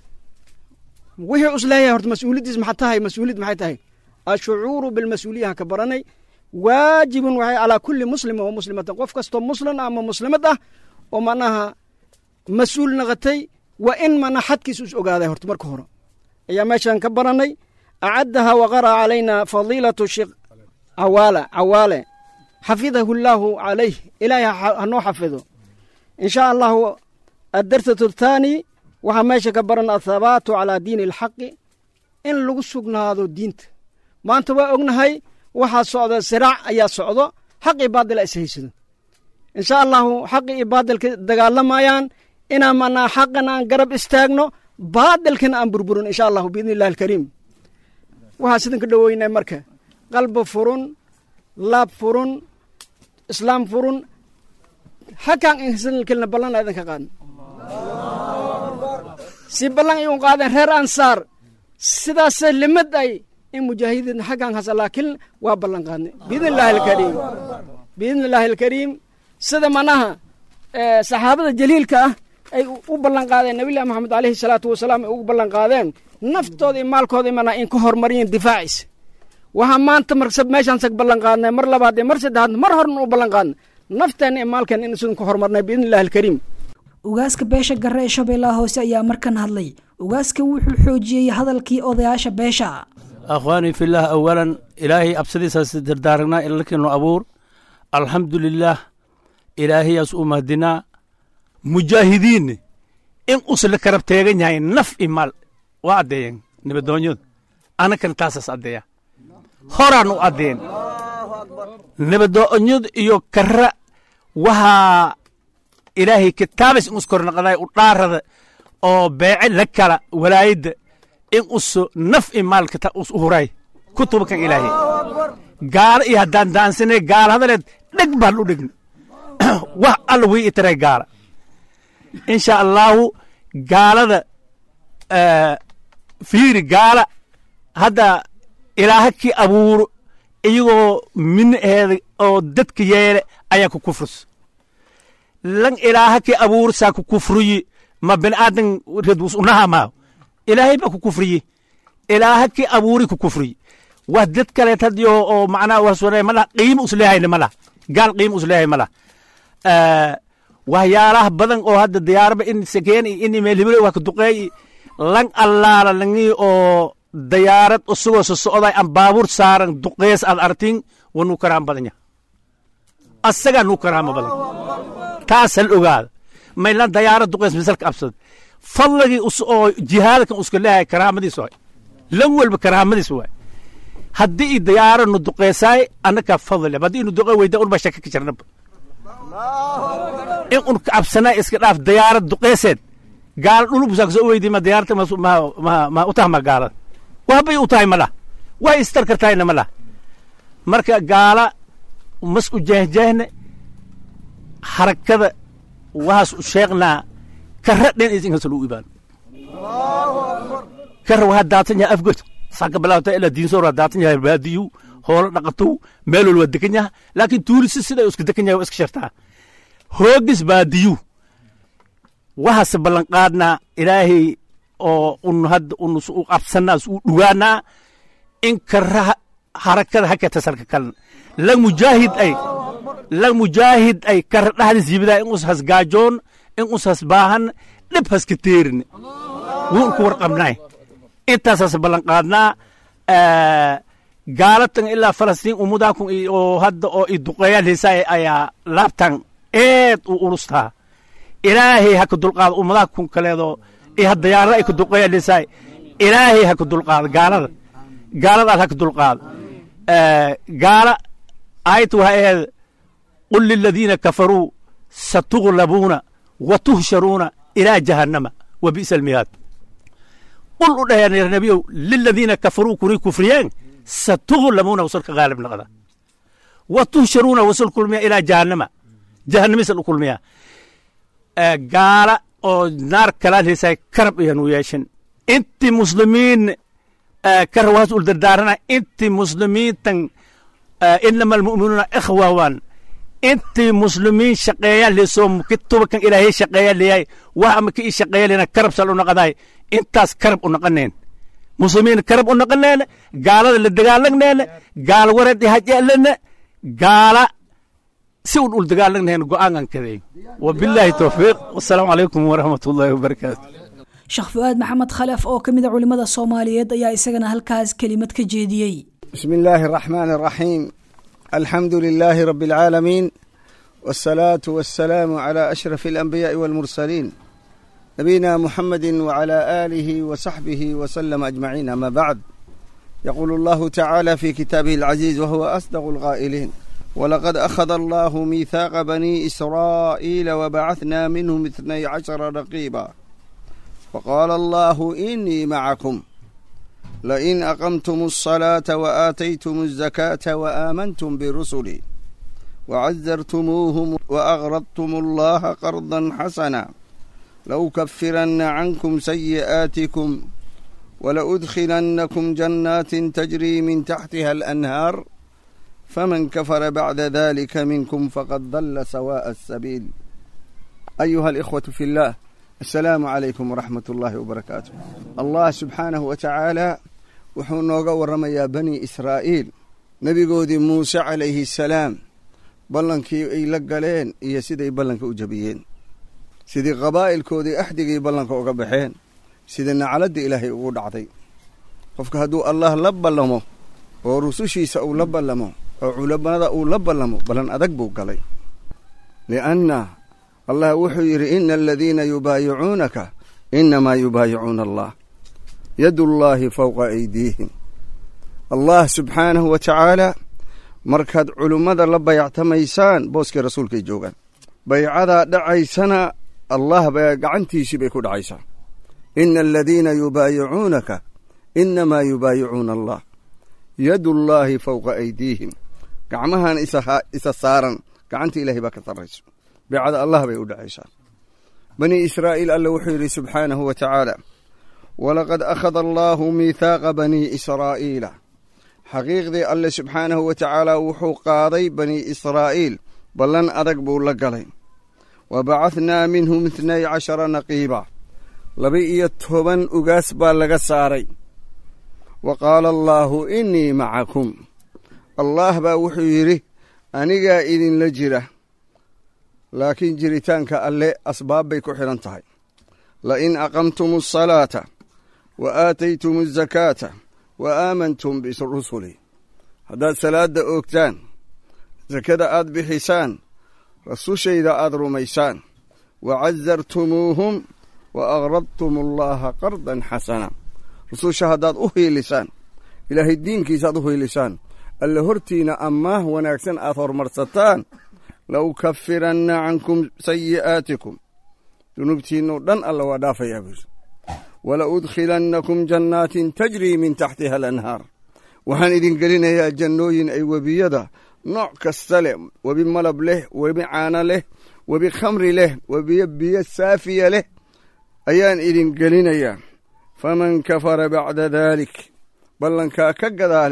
wixii usleeyahay horta mas-uuliyaddiis maxa tahay mas-uuliyad maxay tahay ashucuuru bilmas-uuliyaha ka baranay waajibun waxay calaa kulli muslima wa muslimatan qof kastoo muslim ama muslimad ah oo manaha mas-uul naqatay waa in mana xadkiis us ogaaday horta marka hore ayaa meeshaan ka baranay acaddaha wa qara'a calayna fadiilatu sheekh cawaala cawaale xafidahu llaahu calayh ilaahay hanoo xafido in shaa allahu addarsatu athaani waxaa meesha ka baran athabaatu calaa diini alxaqi in lagu sugnaado diinta maanta waa ognahay waxaa socda siraac ayaa socdo xaq iyo baadila is haysado in shaa allahu xaqi iyo baadilka dagaalamayaan inaan manaa xaqan aan garab istaagno baadilkana aan burburin insha allahu biidni illahi alkariim waxaa sidin ka dhoweynaa marka qalbi furun laab furun islaam furun hakaan insankelna ballan idin ka qaadn si ballan iun qaadeen reer ansaar sidaase limad ay in mujaahidiin xaggaan hasa laakiin waa ballan qaadnay biidni illaahi alkariim biidni illaahi alkariim sida manaha saxaabada jaliilka ah ay u ballan qaadeen nabillahi moxamed aleyhi salaatu wasalaam ay ugu ballan qaadeen naftooda iyo maalkooda mana in ka hormariyeen difaaciisa waxaa maanta mar meeshaan sag ballan qaadnay mar labaad iyo mar saddexaad mar horna u ballan qaadnay nafteenna iyo maalkeenna in sidun ka hormarnay biidni illahi alkariim ugaaska beesha garre ee shabeellaha hoose ayaa markan hadlay ugaaska wuxuu xoojiyey hadalkii odayaasha beesha akhwaanii fillaah awalan ilaahay absadiisaas dardaaragnaa ilalkiinu abuur alxamdu lilaah ilaahayaas u mahadinaa mujaahidiinne in usla karab teegan yahay naf i maal waa addeeyeen nibadoonyadu annakana taasaas addeeya horaan u addeen nibadoonyadu iyo karra waxaa ilaahay kitaabas in uskornaqday u dhaarada oo beece la kala walaayadda in uso naf i maalka us uhuray kutubakan ilaahay gaala iyo haddaan daansanay gaala hadaleed dheg baan u dhegna wax alla wii itaray gaala insha allaahu gaalada fiiri gaala hadda ilaaha kii abuuro iyagoo minaheeda oo dadka yeele ayaa ku kufrus lan ilaaha kii abuuro saa ku kufriyi ma bini'aadan redwus unaha maaho ilaahay baa ku kufriye ilaaha kii abuuri ku kufriye wax dad kaleet hadiyo oo macnaha waswane ma laha qiimo usleehayna ma laha gaal qiimo usleehay ma laha waxyaalaha badan oo hadda diyaaraba in sakeen in meelhibile waa ka duqeey lan allaala langii oo dayaarad usugoo so socday aan baabuur saaran duqees aad artin waa nuu karaama badan yaha asagaa nuu karaama badan taas hal ogaada maylan dayaarad duqees misalka absad fadligii oo jihaadkan uska leeyahay karaamadiis waay lan walba karaamadiis waay haddii i dayaaro nu duqeesaay annakaa fadli haddii inu duqe weyda unba shaka ka jirnaba in un ka cabsanaa iska dhaaf dayaarad duqeeseed gaala dhulubusaa soo weydi ma diyaarta ma u taha ma gaalada waxbay u tahay ma lah way istar kartahayna ma lah marka gaala mas u jeehjeehne harakada waxaas u sheeqnaa kara dhen is inkas lagu ibaan kara waxaa daatan yahay afgod saka bilaawta ilaa diinsoor waa daatan yahay baadiyu hoolo dhaqatow meel walba degan yaha laakiin tuulisi sida iska degan yahay waa iska shartaa hoogis baadiyu waxaase ballanqaadnaa ilaahay oo un hadda un u qabsanaa u dhugaanaa in karaha harakada hakata salka kalan la mujaahid ay la mujaahid ay kara dhaxdis yibidaa in us has gaajoon in us has baahan dhib haska teerin wuun ku warqabnay intaasaas ballanqaadnaa gaalatan ilaa falastiin umudaakun oo hadda oo i duqeeyaan heesaa ayaa laabtan eed u ulustaa ilaahay ha ka dulqaado ummadaha kun kaleedoo iyo dayaarada ay ka duqeeyaan heesaa ilaahay ha ka dulqaado gaalada gaaladaas ha ka dulqaado gaala aayadta waxay ahayd qul liladiina kafaruu satuglabuuna wa tuhsharuuna ilaa jahannama wa bi'sa almihaad qul u dhaheen nabiyow liladiina kafaruu kunay kufriyeen satuglabuuna wasalka gaalib noqda wa tuhsharuuna wasal kulmiya ilaa jahannama jahannamisal u kulmiya gaala oo naar kalaan heesaay karab iyanu yeeshin inti muslimiin karawaas ul dardaarana inti muslimiintan inama almu'minuuna ikhwa waan inti muslimiin shaqeeyaan leesoo kitubakan ilaahay shaqeeyaan leeyahay wax ama ka ii shaqeeya leena karab sal u noqodaay intaas karab u noqoneen muslimiin karab u noqoneen gaalada la dagaalagneen gaal wareed hajalene gaala si un ul dagaalagneen go'aankan kaday wabilaahi towfiiq wasalaamu calaykum waraxmat ullaahi wabarakaatu sheekh fu'aad maxamed khalef oo ka mid a culimmada soomaaliyeed ayaa isagana halkaas kelimad ka jeediyey بسم الله الرحمن الرحيم الحمد لله رب العالمين والصلاة والسلام على أشرف الأنبياء والمرسلين نبينا محمد وعلى آله وصحبه وسلم أجمعين أما بعد يقول الله تعالى في كتابه العزيز وهو أصدق القائلين ولقد أخذ الله ميثاق بني إسرائيل وبعثنا منهم اثني عشر رقيبا وقال الله إني معكم لئن أقمتم الصلاة وآتيتم الزكاة وآمنتم برسلي وعزرتموهم وأغرضتم الله قرضا حسنا لأكفرن عنكم سيئاتكم ولأدخلنكم جنات تجري من تحتها الأنهار فمن كفر بعد ذلك منكم فقد ضل سواء السبيل أيها الإخوة في الله السلام عليكم ورحمة الله وبركاته الله سبحانه وتعالى wuxuu nooga warramayaa bani israa'iil nebigoodii muuse calayhi salaam ballankii ay la galeen iyo siday ballanka u jabiyeen sidii qabaa'ilkoodii axdigii ballanka uga baxeen sida nacladda ilaahay ugu dhacday qofka hadduu allah la ballamo oo rusushiisa uu la ballamo oo culamada uu la ballamo ballan adag buu galay li'anna allah wuxuu yidhi ina aladiina yubaayicuunaka innamaa yubaayicuuna allah yadullaahi fowqa aydiihim allah subxaanahu wa tacaalaa markaad culummada la bayactamaysaan booskii rasuulkay joogaan baycadaa dhacaysana allah ba gacantiisii bay ku dhacaysaa ina aladiina yubaayicuunaka innamaa yubaayicuuna allah yadullaahi fowqa aydiihim gacmahan isa saaran gacanta ilaahay baa ka sarrayso baycada allah bay u dhacaysaa bani israa'iil alla wuxuu yidhi subxaanahu wa tacaala walaqad akhada allaahu miithaaqa banii israa'iila xaqiiqdii alle subxaanahu wa tacaala wuxuu qaaday banii israa'iil ballan adag buu la galay wa bacahnaa minhum itnay cashara naqiiba laba-iyo toban ugaas baa laga saaray wa qaala allaahu innii macakum allaah baa wuxuu yidhi anigaa idinla jira laakiin jiritaanka alle asbaab bay ku xidhan tahay lain aqamtum asalaata wa aataytum azakaata wa aamantum birusuli haddaad salaadda oogtaan sakada aad bixisaan rasushayda aad rumaysaan wa casartumuuhum wa aqradtum allaha qardan xasana rususha haddaad u hiilisaan ilaahay diinkiisaaad u hiilisaan alle hortiina ammaah wanaagsan aad hormarsataan la ukafiranna cankum sayi'aatikum dunuubtiinnoo dhan alla waa dhaafayaa buuri wala udkhilannakum jannaatin tajrii min taxtiha alanhaar waxaan idin gelinayaa jannooyin ay webiyada nooc kasta leh webi malab leh webi caano leh webi khamri leh webiyo biyo saafiya leh ayaan idin gelinayaa faman kafara bacda daalik ballankaa ka gadaale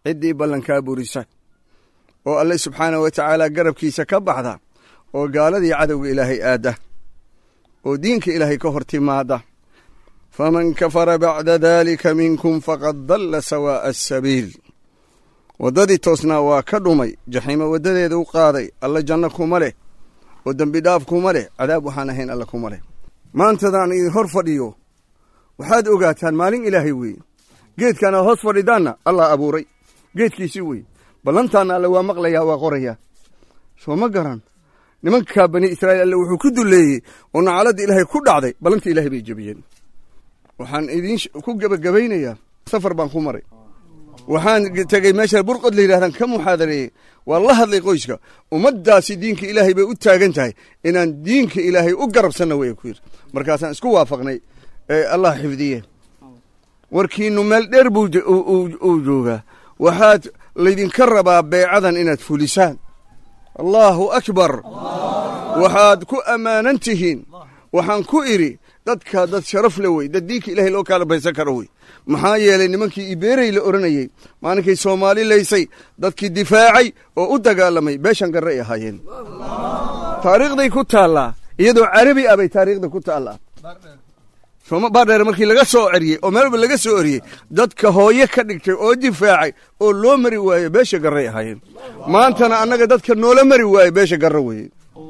ciddii ballankaa burisa oo alle subxaanah wa tacaala garabkiisa ka baxda oo gaaladii cadowga ilaahay aadda oo diinka ilaahay ka hor timaada faman kafara bacda daalika minkum faqad dalla sawaa'a asabiil waddadii toosnaa waa ka dhumay jaxiimo waddadeeda u qaaday alla janno kuma leh oo dembi dhaaf kuma leh cadaab waxaan ahayn alla kuma leh maantadaan idin hor fadhiyo waxaad ogaataan maalin ilaahay weeye geedkaan aad hoos fadhidaanna allah abuuray geedkiisii weye ballantaanna alle waa maqlayaa waa qorayaa soo ma garan nimankaa bani israa'iil alle wuxuu ku dulleeyey oo nacaladda ilaahay ku dhacday ballantii ilaahay bay jebiyeen waxaan idiin ku gebagabaynayaa safar baan ku maray waxaan tegey meesha burqod la yidhahdaan ka muxaadareeyey waa la hadlay qoyska ummaddaasi diinka ilaahay bay u taagan tahay inaan diinka ilaahay u garabsanna way ku yidhi markaasaan isku waafaqnay ee allah xifdiye warkiinnu meel dheer buu uu joogaa waxaad laydinka rabaa beecadan inaad fulisaan allaahu akbar waxaad ku ammaanan tihiin waxaan ku idhi dadka dad sharaf le wey dad diinka ilaahay loo kaala baysan karo wey maxaa yeelay nimankii ibeerey la odhanayey maalinkay soomaali laysay dadkii difaacay oo u dagaalamay beeshan garre ay ahaayeen taariikhday ku taallaa iyadoo carabi ah bay taariikhda ku taallaa baardheer markii laga soo ceriyey oo meel walba laga soo eriyey dadka hooye ka dhigtay oo difaacay oo loo mari waaye beesha garray ahaayeen maantana annaga dadka noola mari waaye beesha garre weeye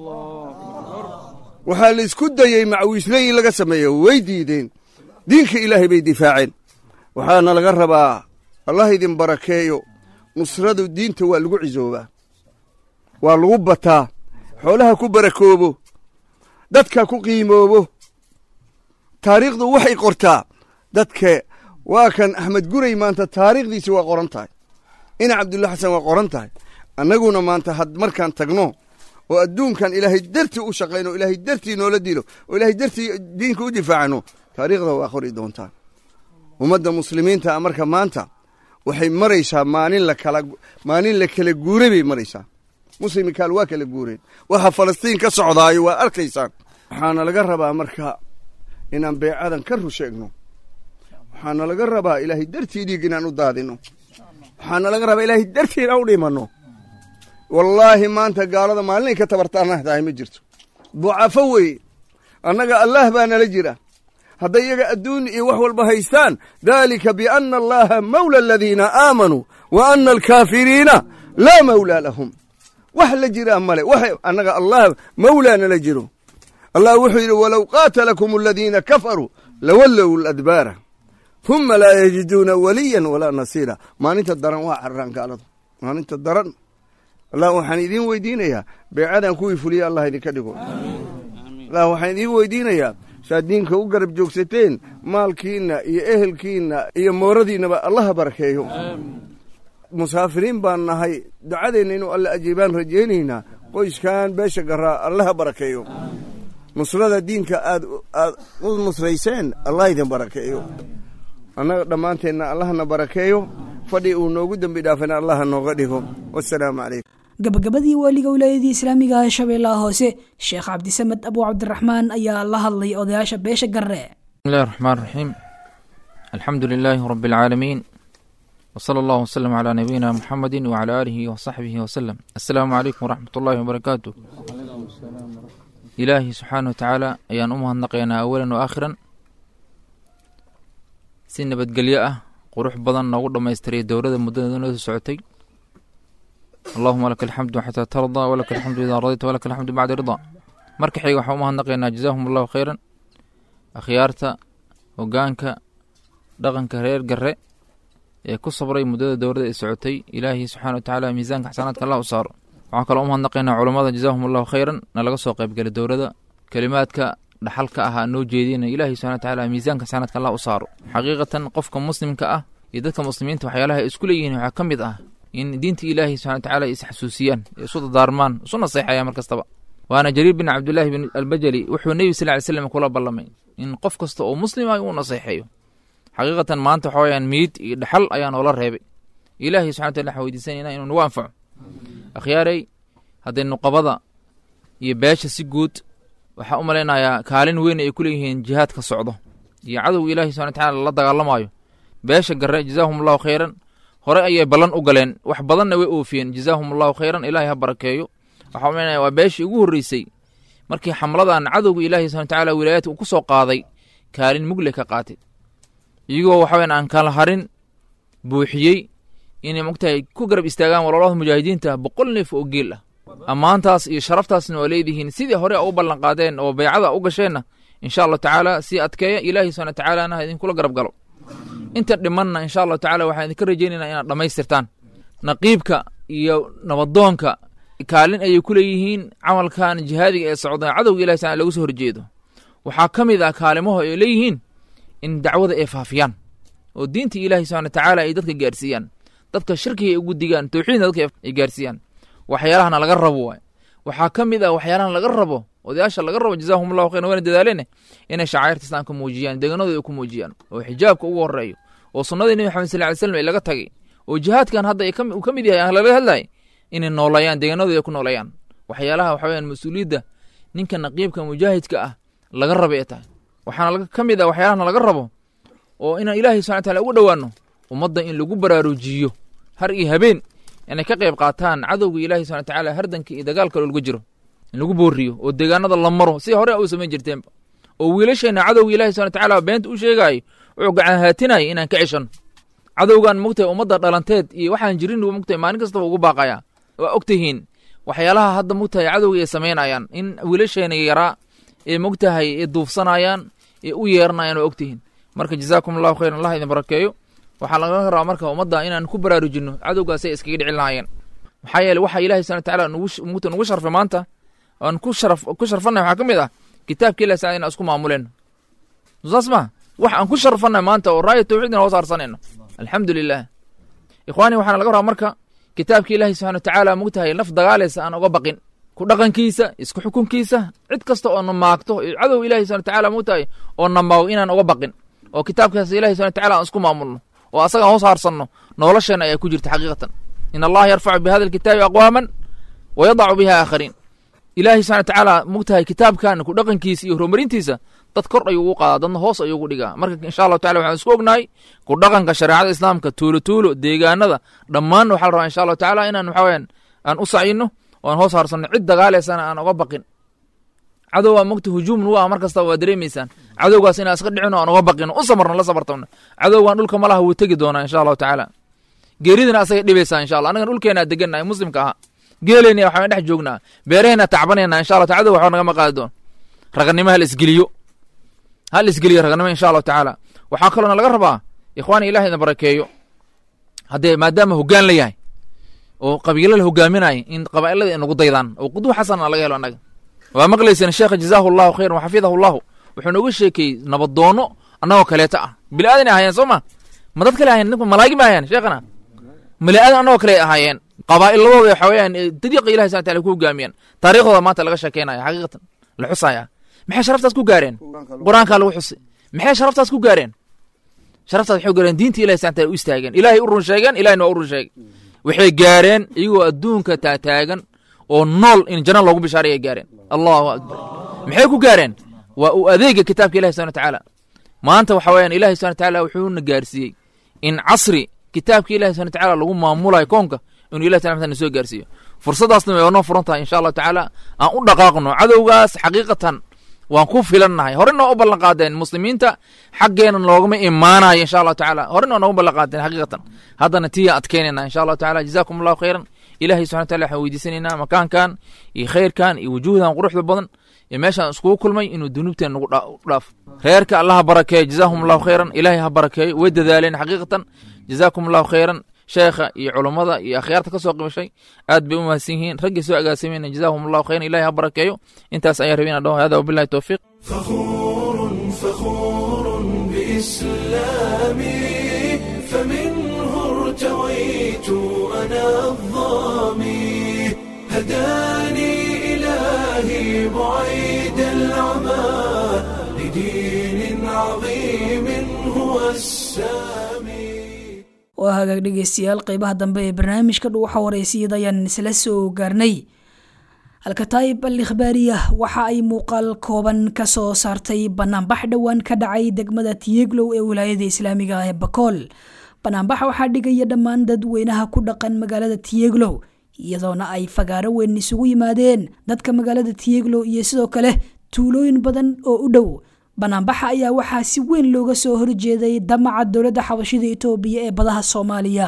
waxaa la isku dayey macwiisley in laga sameeyo way diideen diinka ilaahay bay difaaceen waxaana laga rabaa allah idin barakeeyo nusradu diinta waa lagu cisoobaa waa lagu bataa xoolaha ku barakoobo dadka ku qiimoobo taariikhdu waxay qortaa dadka waa kan axmed guray maanta taariikhdiisi waa qoran tahay ina cabdulla xasan waa qoran tahay annaguna maanta had markaan tagno oo adduunkan ilaahay dartii u shaqayno o ilaahay dartii noola dilo oo ilaahay dartii diinka u difaacano taariikhda waa qori doontaa ummadda muslimiinta marka maanta waxay maraysaa maalin lakala maalin la kala guuray bay maraysaa muslimikaal waa kala guureen waxa falastiin ka socdaayo waa arkaysaan waxaana laga rabaa marka inaan beecadan ka rusheegno waxaana laga rabaa ilaahay dartii dhiig inaan u daadino waxaana laga rabaa ilaahay dartii inaan u dhimanno wallaahi maanta gaalada maalinay ka tabartaanah tahay ma jirto ducafo weye annaga allaah baa nala jira hadday iyaga adduun iyo wax walba haystaan daalika bianna allaha mawla aladiina aamanuu wa ana alkaafiriina laa mawlaa lahum wax la jiraa male wax annaga allah mawlaa nala jiro allah wuxuu yidhi walow qaatalakum aladiina kafaruu lawallow ladbaara huma laa yajiduuna waliyan walaa nasiira maalinta daran waa cararaan gaaladu maalinta daran allah waxaan idiin weydiinayaa beecadan kuwii fuliya allah idinka dhigo allah waxaan idiin weydiinayaa saad diinka u garab joogsateen maalkiinna iyo ehelkiinna iyo mooradiinnaba allaha barakeeyo musaafiriin baan nahay ducadeenna inuu alla ajiibaan rajaynaynaa qoyskan beesha garaa allaha barakeeyo nusrada diinka aad aad u nusrayseen allah idin barakeeyo annaga dhammaanteenna allahna barakeeyo fadhi uu noogu dembi dhaafana allaha nooga dhigo wasalaamu calaykum gabagabadii waaliga wilaayadii islaamiga ah shabeellaha hoose sheekh cabdisamed abu cabdiraxmaan ayaa la hadlay odayaasha beesha garre بسم الله الرحمن الرحيم الحمد لله رب العالمين وصلى الله وسلم على نبينا محمد وعلى آله وصحبه وسلم السلام عليكم ورحمة الله وبركاته إلهي سبحانه وتعالى أيان أمها النقينا أولا وآخرا سنة بدقلياء قروح بدن نقول ما يستري دورة مدة دون سعتي اللهم لك الحمد حتى ترضى ولك الحمد إذا رضيت ولك الحمد بعد رضا مركحي وحومها النقينا جزاهم الله خيرا akhyaarta hogaanka dhaqanka reer garre ee ku sabray muddada dowladda ay socotay ilaahay subxana watacaala miisaanka xasanaadka allah u saaro waxaan kaloo umahadnaqaynaa culammada jazaahum allahu khayran na laga soo qaybgelay dowladda kelimaadka dhaxalka ahaa noo jeedina ilaahay subxana watacaala miisaanka xasanaadka allah u saaro xaqiiqatan qofka muslimka ah iyo dadka muslimiinta waxyaalaha ay isku leeyihiin waxaa ka mid ah in diinta ilaahay subxana watacaala ay isxasuusiyaan isu dadaarmaan isu naseexayaan mar kastaba waana jariir bin cabdillaahi bin albajali wuxuu nebi sal ly slam kula ballamay in qof kasta oo muslim ah uu naseexeeyo xaqiiqatan maanta waxa weyaan miid iyo dhaxal ayaa noola reebay ilaahay subxana wataala waxaan weydiisanayna inuu nagu anfaco akhyaaray hadday nuqabada iyo beesha si guud waxaa u malaynayaa kaalin weyn ay ku leeyihiin jihaadka socdo iyo cadowga ilaahay subxana watacaala la dagaalamaayo beesha garre jazaahum allahu khayran hore ayay ballan u galeen wax badanna way oofiyeen jazaahum allahu khayran ilaahay ha barakeeyo waxaa umaynaya waa beeshii ugu horreysay markii xamladan cadowga ilaahay subxana watacaala wilaayaadka uu ku soo qaaday kaalin mugle ka qaatay iyagoo waxa weyan aan kala harin buuxiyey inay mogtahay ku garab istaagaan walaalada mujaahidiinta boqol neef oo geel ah ammaantaas iyo sharaftaasna waa leedihiin sidii hore u ballan qaadeen oo baycada u gasheenna insha allahu tacaala sii adkeeya ilaahay subxana watacaalana ha idinkula garab galo inta dhimanna insha allahu tacala waxaan idinka rajaynaynaa inaad dhammaystirtaan naqiibka iyo nabadoonka kaalin ayay ku leeyihiin camalkan jihaadiga ee socda cadowga ilahi taala lagu soo horjeedo waxaa ka mid ah kaalimaho ay leeyihiin in dacwada ay faafiyaan oo diinta ilaahi subxana watacaala ay dadka gaarsiiyaan dadka shirkiga ay ugu digaan towxiidna dadka ay gaarsiiyaan waxyaalahana laga rabo waay waxaa ka mid ah waxyaalahan laga rabo odayaasha laga rabo jazaahum allahu khayran wayna dadaaleene inay shacairta islaamka muujiyaan deeganadooda ay ku muujiyaan oo xijaabka ugu horeeyo oo sunnadii nebi maxamed sal ly slam ay laga tagay oo jihaadkan hadda uu ka mid yahay laga hadlayay inay noolayaan deeganadooda ay ku noolayaan waxyaalaha waxa weyaan mas-uuliyadda ninka naqiibka mujaahidka ah laga raba ee tahay waxaana ka mid ah waxyaalahana laga rabo oo inaan ilaahay subxana wataala ugu dhowaano ummadda in lagu baraarujiyo har iyo habeen inay ka qayb qaataan cadowga ilaahi subxana watacaala hardanka iyo dagaalka lolga jiro in lagu booriyo oo deegaanada la maro si hore u samayn jirteenba oo wiilasheenna cadowga ilahi subxana watacaala beenta u sheegaayo wuxuu gacan haatinaya inaan ka ceshanno cadowgan mogtahay ummadda dhalanteed iyo waxaan jirin mogtahay maalin kastaba ugu baaqayaa waa og tihiin waxyaalaha hadda mogtahay cadowga ay samaynayaan in wiilasheena yaraa ee mogtahay ee duufsanayaan ee u yeeranayaan waa og tihiin marka jazaakum allahu khayran allah idin barakeeyo waxaa laga rabaa marka ummadda inaan ku baraarujinno cadowgaasay iskaga dhici lahaayeen maxaa yeele waxa ilahi subana watacaala nugu nugu sharfay maanta aan ku sharaf ku sharfanay waxaa ka mid ah kitaabka ilahi sacala inaan isku maamuleen saas ma wax aan ku sharfanay maanta oo raaya tawxiidna hoos harsanayno alxamdu lilah ikhwaani waxaana laga rabaa marka kitaabka ilaahi subxana watacaala mogtahay naf dagaalaysa aan oga baqin ku dhaqankiisa isku xukunkiisa cid kasta oo na maagto cadow ilahi subana watacaala mogtahay oo na maago inaan oga baqin oo kitaabkaas ilahi subana watacaala aan isku maamulno oo asagaan hoos haarsanno nolosheena ayaa ku jirta xaqiiqatan in allaha yarfacu bi hada alkitaabi aqwaaman wa yadacu biha aakhariin ilaahi subxana watacaala mogtahay kitaabkan ku dhaqankiisa iyo horumarintiisa dad kor ayuu ugu qaadaa dadna hoos ayuu ugu dhigaa marka insha allahu tacala waxaan isku ognahay ku dhaqanka shareecada islaamka tuulo tuulo deegaanada dhammaan waxaa la rabaa insha allahu tacala inaan waxa weyaan aan u sacino oo aan hoos haarsanno cid dagaalaysana aan oga baqin cadow waa mogta hujuum nu ah mar kastaba waa dareemaysaan cadowgaas inaan iska dhicino aan oga baqino u samarno la sabartamno cadowgan dhulka malaha wuu tegi doonaa insha allahu tacaala geeridina asagay dhibaysaa insha allah annagan dhulkeenaa degannahay muslimka ahaa geeleyna waxaan dhex joognaa beeraheenaa tacbanayna insha allah cadow waxba nagama qaadi doon raganimo hal isgeliyo hal isgeliyo raganimo insha allahu tacaala waxaa kaloona laga rabaa ikhwaani ilahi idin barakeeyo haddee maadaama hoggaan la yahay oo qabiilo la hogaaminaya in qabaa'ilada inagu daydaan oo qudwa xasana laga helo annaga waa maqlayseen sheekha jazaahu allahu khayran waxafidahu allahu wuxuu nooga sheekeeyey nabadoono annagoo kaleeta ah bili aadan ahaayeen soo ma ma dad kale ahayen ninku malaagi ma ahayen sheekhana bili aadan annagoo kale ahaayeen qabaa'iladooda waxa weeyaan dariiqa ilahi subana tala ku hogaamiyaan taariikhdooda maanta laga sheekeynaya xaqiiqatan la xusaya maxay sharaftaas ku gaareen qur-aankaa lagu xusay maxay sharaftaas ku gaareen sharaftaas waxay gaareen diinta ilahi subana tala u istaageen ilaahay u run sheegeen ilahina waa u run sheegay waxay gaareen iyagoo adduunka taataagan oo nool in janno loogu bishaaray ay gaareen allahu akbar maxay ku gaareen waa uu adeega kitaabka ilahi subana watacaala maanta waxa weeyaan ilahi subana watacaala wuxuuna gaarsiiyey in casri kitaabka ilahi subana watacaala lagu maamulayo koonka inuu ilahi subana wataala soo gaarsiiyo fursaddaasna way noo furan tahay insha allahu tacaala aan u dhaqaaqno cadowgaas xaqiiqatan waan ku filannahay horena u ballan qaadeen muslimiinta xaggeena loogama imaanayo insha allahu tacaala horena noogu ballan qaadeen xaqiiqatan haddana tiya adkeynayna insha allahu tacaala jazaakum allahu khayran ilahay subxana wataala waxaan weydiisanaynaa makaankan iyo khayrkan iyo wujuuhdan quruxda badan iyo meeshaan iskugu kulmay inuu dunuubteen nagu dhaafo reerka allah ha barakeeyo jazaahum allahu khayran ilahay ha barakeeyo way dadaaleen xaqiiqatan jazaakum allahu khayran sheekha iyo culummada iyo akhyaarta ka soo qimishay aad bay u mahadsan yihiin raggii soo agaasimeyna jazaahum allahu khayran ilahay ha barakeeyo intaas ayaan rabay inaan dhaho hada wabillahi towfiiq فخور فخور بإسلامي فمنه ارتويت أنا الظامي هداني إلهي بعيد العمى لدين عظيم هو السامي waa hagaag dhegeystayaal qeybaha dambe ee barnaamijka dhuuxa wareysiyada ayaan isla soo gaarnay alkataayib al ikhbaariya waxa ay muuqaal kooban ka soo saartay banaanbax dhowaan ka dhacay degmada tiyeglow ee wilaayada islaamiga ah ee bakool banaanbaxa waxaa dhigaya dhammaan dadweynaha ku dhaqan magaalada tiyeglow iyadoona ay fagaaro weyn isugu yimaadeen dadka magaalada tiyeglow iyo sidoo kale tuulooyin badan oo u dhow banaanbaxa ayaa waxaa si weyn looga soo horjeeday damaca dowladda xabashida itoobiya ee badaha soomaaliya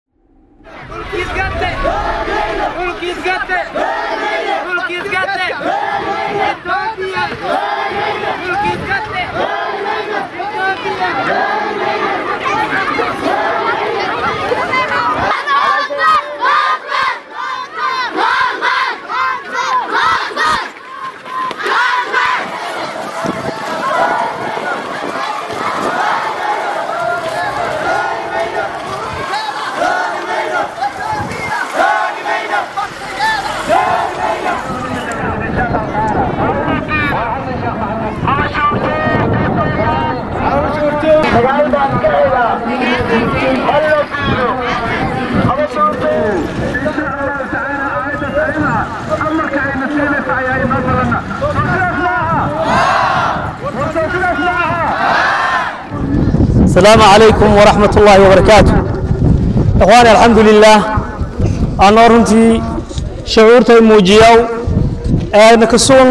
السلام عليكم ورحمة الله وبركاته إخواني الحمد لله أنا رنتي شعورتي موجيو نكسون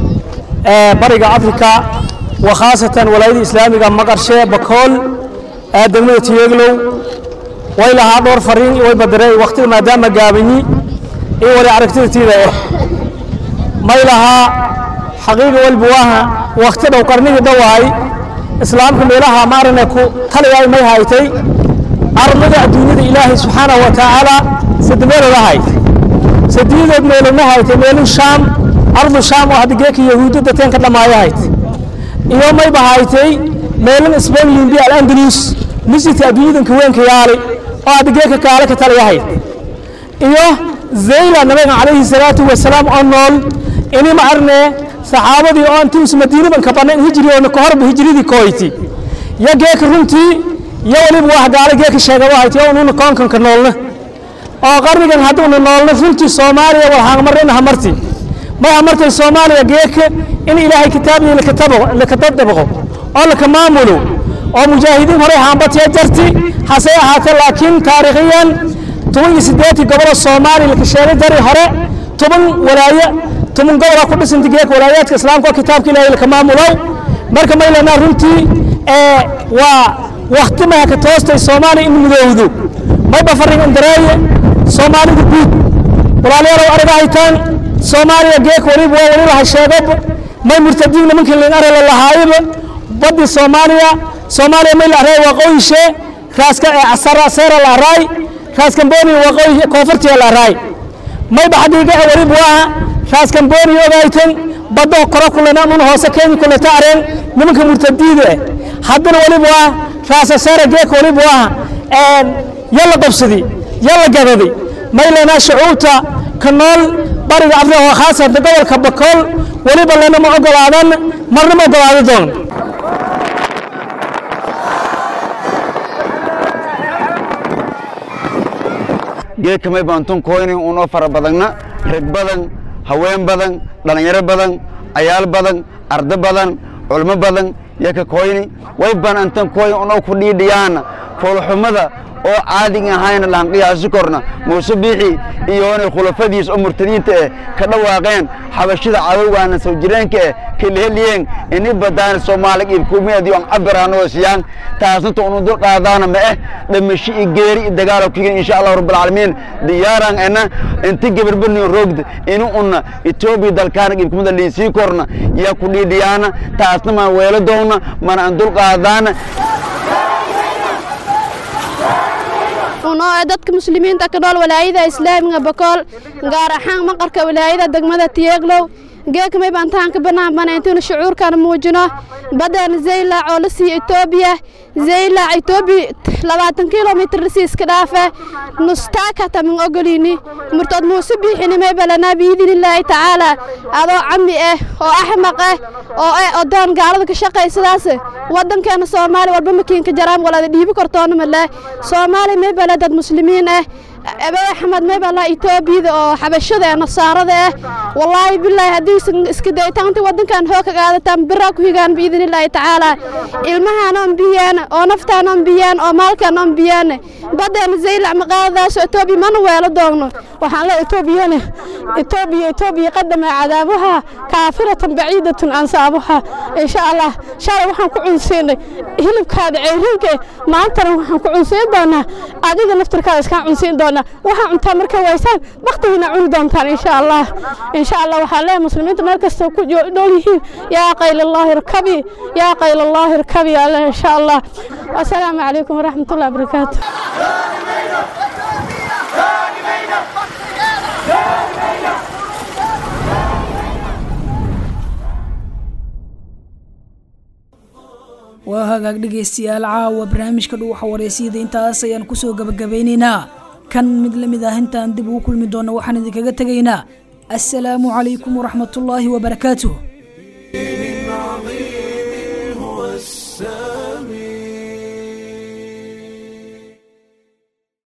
برق أفريقيا وخاصة ولاية الإسلامية مقرشة بكل دمية تيغلو وإلى هذا فرين ويبدري وقت ما دام قابني إيه ولا عرفتي تيدا ما إلها حقيقة والبواها وقت لو قرني دواي islaamka meelaha maarana ku taliyaay may haytay arlada adduunyada ilaahay subxaanahu wa tacaala sadmeelood ahayd sadiidood meelona haytay meelu shaam ardu shaam oo hadda geeka yahuudda dateen ka dhamaayo hayd iyo mayba haytay meelin spain limbi alandalus misjidka adduunyadanka weynka yaali oo hadda geeka kaale ka taliya hayd iyo zayla nabiga calayhi salaatu wasalaam oo nool ini ma arnee saxaabadii oo intuus madiinaban ka bannayn hijri oo ka horba hijridii kooyti ya geeka runtii yo weliba wax gaala geeka sheega wahayti oo ununa koonkanka noolna oo qarnigan hadduuna noolna runtii soomaaliya wal haangmarina hamarti may hamartay soomaaliya geeka in ilaahay kitaabihi lakatadabaqo oo laka maamulo oo mujaahidiin horey haambatiya jarti hasee ahaatee laakiin taariikhiyan toban iyo siddeetii gobolo soomaaliya laka sheegay dari hore toban walaaye toban gobolaa ku dhisanta geeka walaayaadka islaamka oo kitaabka ilaahay laka maamulow marka maylanaa runtii waa wakti maha ka toostay soomaaliya in mudowdo mayba farrin indareeye soomaalida guud walaalayaalow ariga haytaan soomaaliya geeka weliba waa weli laha sheegoba may murtadiin nimankii lin arela lahaayaba baddi soomaaliya soomaaliya may la arey waqooyishe raaska seera la araay raaskamboniya waqooyi koonfurtiya la araay mayba xadiiga weliba waa raaskamboni ogaytan baddo koro kulena nuna hoose kenya kuleta areen nimanka murtadiida eh haddana weliba waa raasaseera geeka weliba waa yalla qabsadi yalla gadadi maylanaa shucuubta ka nool bariga afrika oo khaasatan gobolka bakool weliba lena ma ogolaadan marna ma ogolaadi doon geedka may baantun koyni unoo fara badanna rag badan haween badan dhallinyaro badan ayaal badan ardo badan culmo badan yaka koyni way ban antan koyn unoo ku dhiidhiyaana foolxumada oo caadiga ahayna lahan qiyaasi korna muuse biixi iyoonay khulafadiis oo murtadiinta eh ka dhawaaqeen xabashida cadowgaana soo jireenka eh kelheliyeen ini badaan soomaali ibkumeedi on cabiraano siyaan taasnta unu dul qaadaana ma eh dhamashi i geeri i dagaalo kigin insha allah rabbul caalamiin diyaaran ena inti gabarbarni roogda inu una etoobiya dalkaana ibkumada liisii korna yaa ku dhiidhiyaana taasna maan weelo doona mana an dul qaadaana unoo ee dadka muslimiinta ka nool walaayada islaamiga bakool gaar ahaan maqarka walaayada degmada tiyeeglow geekamay baan tahan ka banaanbana intuuna shucuurkan muujino badan zaylac oo la siiya etoobiya zaylac etoobiya labaatan kilomitr lasii iska dhaafe nustaaka tamin ogolini murtood muuse biixinimay balanaa biidinillaahi tacaala adoo cami ah oo axmaq ah oo eh odoon gaalada ka shaqaysadaas waddankeena soomaaliya walba makiinka jaraam walada dhiibi kortoona male soomaaliya may bale dad muslimiin ah abey axmed maybala etoobiyada oo xabashada ee nasaarada ah wallaahi bilaahi haddii iska daytaanta waddankan hoog ka qaadataan biraa ku higaan biidin illaahi tacaala ilmahaan oon biyaan oo naftaan oon biyaan oo maalkaan oon biyaan baddeena zaylac maqaadadaas etoobiya mana weelo doogno waxaan le etoobiyane etoobiya etoobiya qadama cadaabuha kaafiratan baciidatun ansaabuha insha allah shalay waxaan ku cunsiinay hilibkaada ceyrinka maantana waxaan ku cunsiin doonaa adiga naftirkaada iskaan cunsiin doonaa waxaa cuntaa markay waysaan baktigiina cuni doontaan insha allah insha allah waxaan leeyahay muslimiinta meel kasta ku dhool yihiin yaa qaylallaahi irkabi yaa qaylallaahi irkabi alle insha allah assalaamu calaykum waraxmatullahi wabarakaatu waa hagaag dhegaystayaal caawa barnaamijka dhuuxa wareysiyada intaas ayaan kusoo gabagabaynaynaa kan mid la mid ah intaan dib ugu kulmi doonno waxaan idinkaga tegaynaa assalaamu calaykum waraxmatullaahi wabarakaatuh